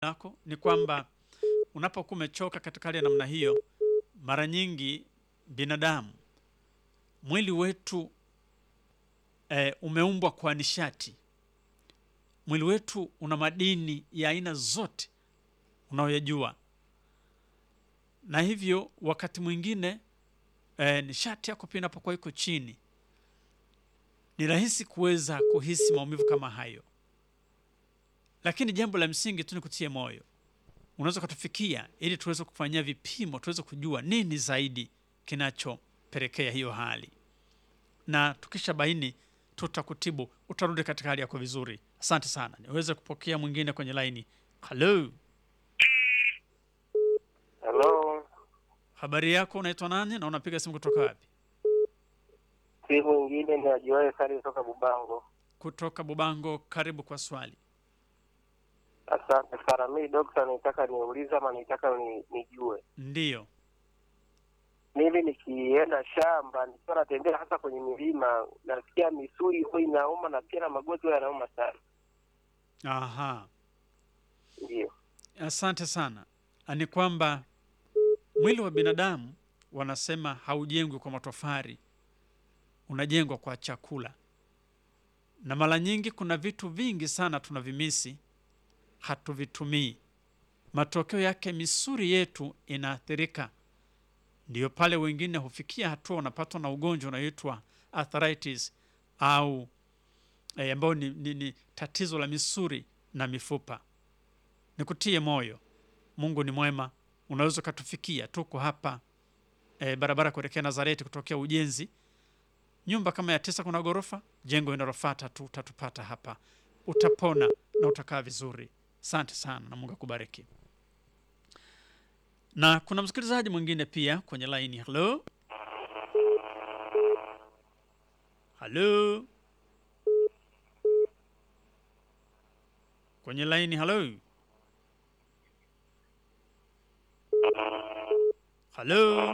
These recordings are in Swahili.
lako ni kwamba unapokuwa umechoka katika hali ya namna hiyo, mara nyingi binadamu mwili wetu eh, umeumbwa kwa nishati. Mwili wetu una madini ya aina zote unayoyajua, na hivyo wakati mwingine eh, nishati yako pia inapokuwa iko chini, ni rahisi kuweza kuhisi maumivu kama hayo. Lakini jambo la msingi tu ni kutie moyo, unaweza ukatufikia ili tuweze kufanyia vipimo, tuweze kujua nini zaidi kinachopelekea hiyo hali, na tukisha baini tutakutibu, utarudi katika hali yako vizuri. Asante sana. Niweze kupokea mwingine kwenye laini. Halo, Halo, habari yako? Unaitwa nani na unapiga simu kutoka wapi? si mwingine ni ajuaye sali kutoka Bubango. Kutoka Bubango. Karibu kwa swali. Asante sana. Mi dokta, nitaka niulize ama nitaka ni, nijue Ndiyo. mimi nikienda shamba nikiwa natembea hasa kwenye milima, nasikia misuli huwa inauma na pia na magoti huwa yanauma sana. Aha, Ndio, asante sana. Ni kwamba mwili wa binadamu wanasema haujengwi kwa matofari, unajengwa kwa chakula, na mara nyingi kuna vitu vingi sana tunavimisi, hatuvitumii. Matokeo yake misuli yetu inaathirika. Ndiyo pale wengine hufikia hatua wanapatwa na ugonjwa unaoitwa arthritis au eh, ambao ni, ni, ni tatizo la misuli na mifupa. Nikutie moyo, Mungu ni mwema. Unaweza ukatufikia, tuko hapa eh, barabara kuelekea Nazareti kutokea ujenzi, nyumba kama ya tisa, kuna ghorofa, jengo linalofuata tu utatupata hapa, utapona na utakaa vizuri. Asante sana na Mungu akubariki. Na kuna msikilizaji mwingine pia kwenye laini. Halo, halo, kwenye laini. Halo, halo.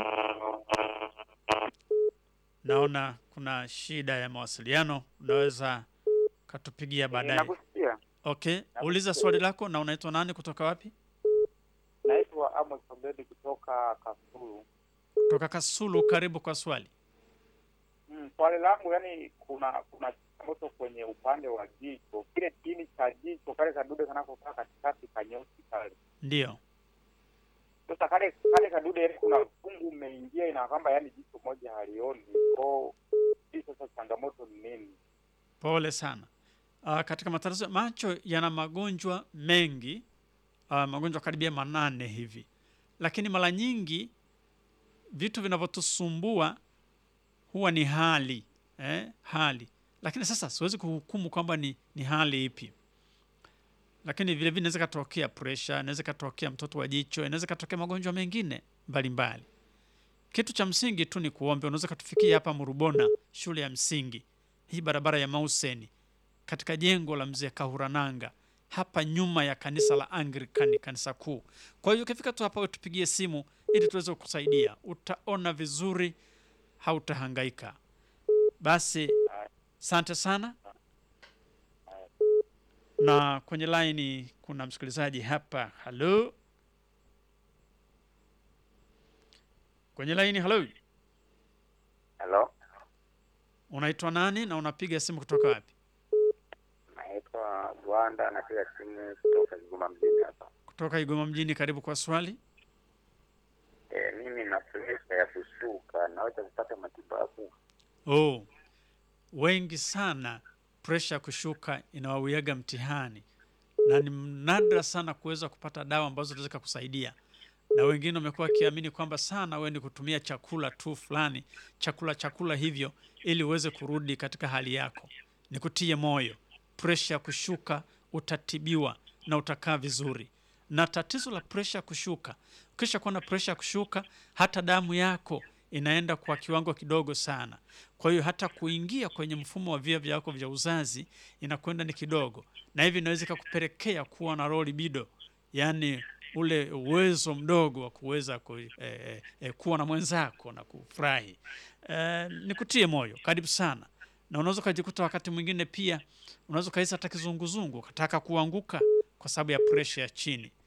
Naona kuna shida ya mawasiliano, unaweza katupigia baadaye. Nakusikia. Okay, uliza swali lako. Na unaitwa nani, kutoka wapi? Naitwa Amos Obedi kutoka Kasulu. Kutoka Kasulu. Karibu kwa swali. Mm, swali langu yani, kuna kuna changamoto kwenye upande wa jicho, kile chini cha jicho kale kadude kanakokaa katikati kanyeusi kale. Ndiyo. Sasa kale kale kadude yani, kuna fungu umeingia, ina kwamba yani jicho moja halioni. Ko hii sasa changamoto ni nini? Pole sana. Uh, katika matatizo ya macho yana magonjwa mengi uh, magonjwa karibia manane hivi, lakini mara nyingi vitu vinavyotusumbua huwa ni hali eh, hali. Lakini sasa siwezi kuhukumu kwamba ni, ni hali ipi, lakini vile vile inaweza katokea pressure, inaweza katokea mtoto wa jicho, inaweza katokea magonjwa mengine mbalimbali. Kitu cha msingi tu ni kuombe. Unaweza katufikia hapa Murubona, shule ya msingi hii, barabara ya Mauseni, katika jengo la mzee Kahurananga, hapa nyuma ya kanisa la Anglikani, kanisa kuu. Kwa hiyo ukifika tu hapa, wewe tupigie simu ili tuweze kukusaidia. Utaona vizuri, hautahangaika. Basi asante sana. Na kwenye laini kuna msikilizaji hapa. Halo, kwenye laini. Halo, Halo, unaitwa nani na unapiga simu kutoka wapi? naitwa Bwanda, napiga simu kutoka Kigoma mjini hapa. Kutoka Igoma mjini. Karibu kwa swali. E, mimi na presha ya kushuka, naweza kupata matibabu? Oh, wengi sana presha ya kushuka inawawiaga mtihani, na ni nadra sana kuweza kupata dawa ambazo zinaweza kusaidia, na wengine wamekuwa wakiamini kwamba sana wewe ni kutumia chakula tu fulani, chakula chakula hivyo, ili uweze kurudi katika hali yako. Nikutie moyo, presha ya kushuka utatibiwa na utakaa vizuri. Na tatizo la presha ya kushuka, ukisha kuwa na presha ya kushuka, hata damu yako inaenda kwa kiwango kidogo sana. Kwa hiyo hata kuingia kwenye mfumo wa via vyako vya uzazi inakwenda ni kidogo, na hivi inaweza ikakupelekea kuwa na low libido, yaani ule uwezo mdogo wa kuweza ku, eh, eh, kuwa na mwenzako na kufurahi. Eh, nikutie moyo, karibu sana. Na unaweza ukajikuta wakati mwingine pia unaweza ukahisi hata kizunguzungu, ukataka kuanguka, kwa sababu ya presha ya chini.